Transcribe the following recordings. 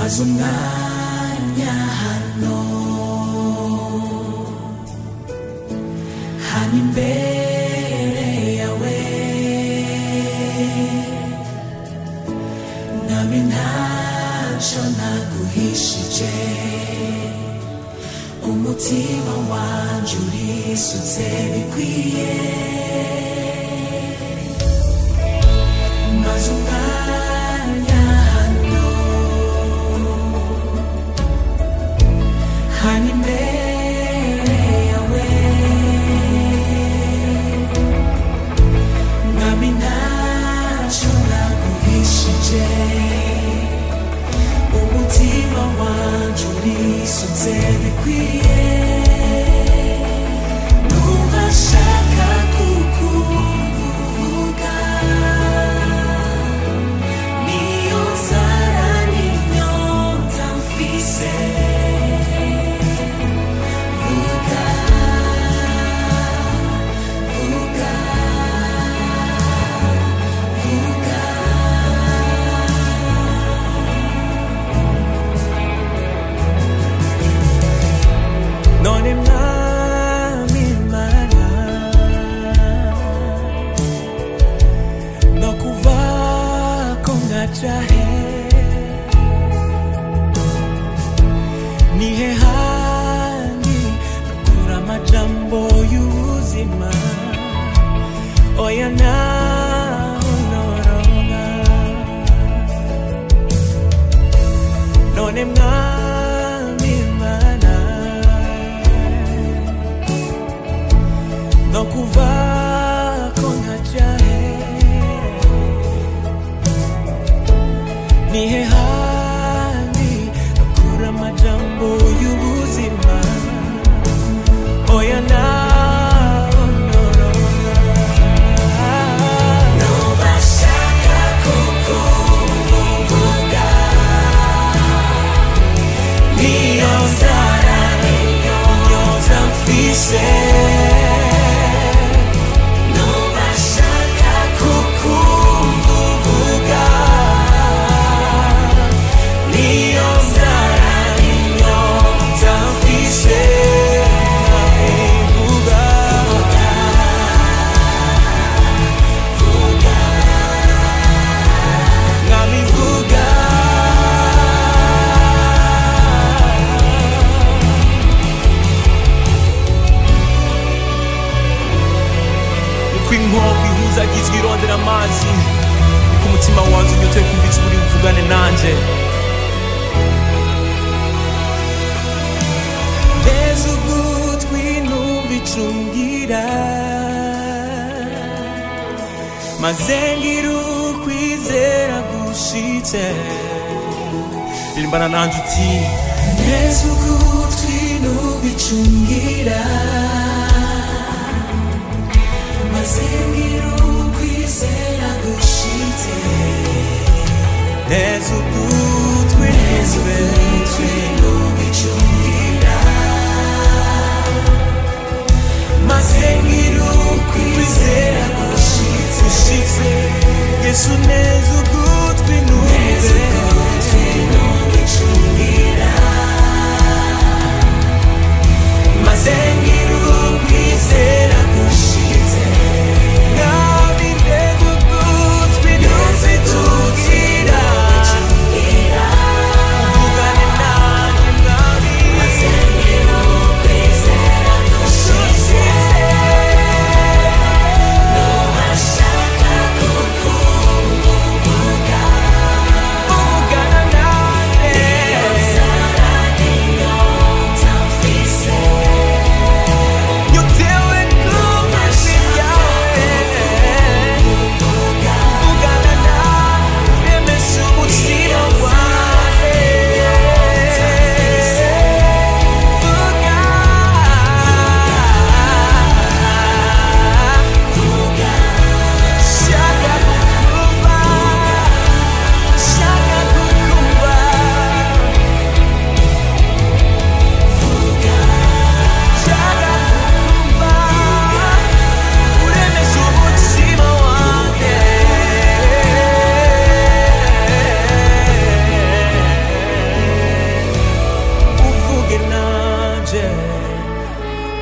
maze umwanya hano hano imbere yawe nami ntacyo naguhishije umutima wanjye urisutse bikwiye maze umwanya hano hano imbere yawe mwami ntacyo naguhishije umutima wanjye urisutse bikwiye numva nshaka kukumva uvuga niyo nzara n'inyota mfise vuga vuga vuga none mwami mana no kuva ko ngaca he nihe handi nakura amajambo y'ubuzima oya naho noronka none mwami mana no kuva ko nkaca he nihe handi nakura amajambo y'ubuzima oya naho noronka nubashaka kukumvuga niyo nzara inyota mfise nubashaka kukumva uvuga niyo nzara inyota mfise vuga vuga mwami vuga uko inkombe ihuzagizwa irondera amazi niko umutima wanjye unyotewe kumva icyo uri buvugane nanjye Mbese ugutwi numva icungira maze ngira ukwizera gushitse ririmbana nanjye uti Mbese ugutwi numva icungira maze ngira ukwizera gushitse neza ugutwi Mbese ugutwi numva icungira maze ngira ukwizera gushitse ushitse yesu neza ugutwi Mbese numve ugutwi numva icungira maze ngira ukwizera gushitse nabi neza ugutwi numve tugira uvugane nanjye mwami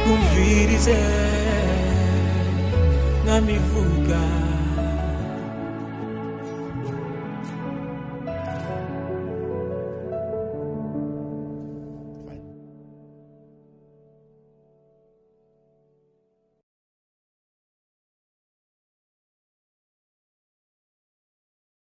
ndakumvirize mwami vuga